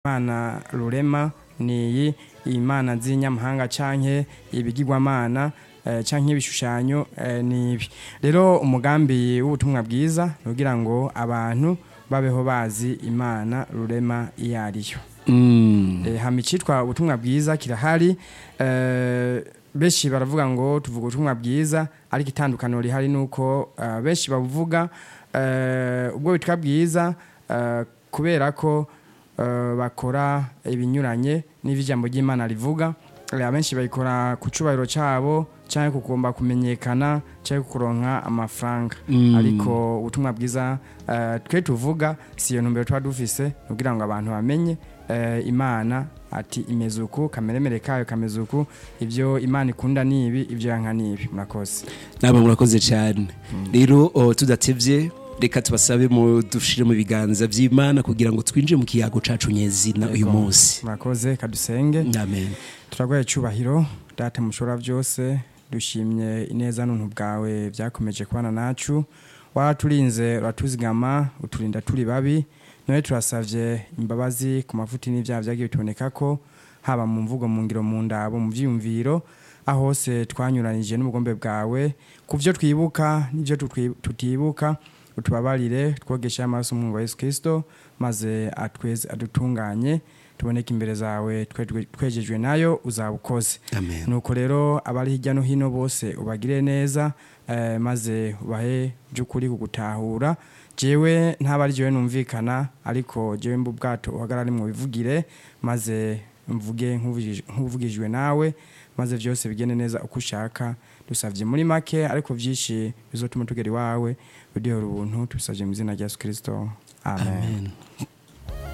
imana rurema ni iyi imana z'inyamahanga canke ibigirwamana eh, canke ibishushanyo eh, ni ibi rero umugambi w'ubutumwa bwiza kugira ngo abantu babeho bazi imana rurema iyo ariyo Mm. Eh, hama icitwa ubutumwa bwiza kirahari eh, benshi baravuga ngo tuvuga ubutumwa bwiza ariko itandukaniro rihari nuko eh, benshi bavuga eh, ubwo bitwa bwiza eh, kubera ko eh, bakora ibinyuranye n'ivy'ijambo ry'Imana rivuga Eh, abenshi bayikora ku cubahiro cabo canke kugomba kumenyekana canke kuronka amafaranga Mm. ariko ubutumwa bwiza eh, twe tuvuga si iyo ntumbero tuba dufise kugira ngo abantu bamenye eh, imana ati imeze uku kameremere kayo kameze uku ivyo imana ikunda nibi ivyo yanka nibi murakoze namwe murakoze cyane rero oh, tudatevye reka tubasabe mu dushire mu biganza vy'imana kugira ngo twinjire mu kiyago cacu nyezina uyu Yego. munsi murakoze kadusenge amen turagwaye cubahiro data mushobora byose dushimye ineza n'untu bwawe byakomeje kubana nacu waraturinze uratuzigama uturinda turi babi none turasavye imbabazi ku mafuti n'ivyaha vyagiye bituboneka ko haba mu mvugo mu ngiro mu ndabo mu vyiyumviro aho hose twanyuranije n'ubugombe bwawe ku vyo twibuka n'ivyo tutwi- tutibuka utubabarire twogeshe amaraso mu wa Yesu Kristo maze atweze adutunganye tuboneke imbere zawe twe- twejejwe nayo uzabukoze amen nuko rero abari hirya no hino bose ubagire neza eh, maze ubahe by'ukuri kugutahura jewe ntaba ari jewe numvikana ariko jewe mbu bwato uhagarare mu bivugire maze mvuge nk'uvugij- nk'uvugijwe nawe maze vyose bigende neza uko ushaka dusavye muri make ariko vyinshi bizotuma tugera iwawe uduhera ubuntu tubisavye mu izina rya yesu kristo amen, amen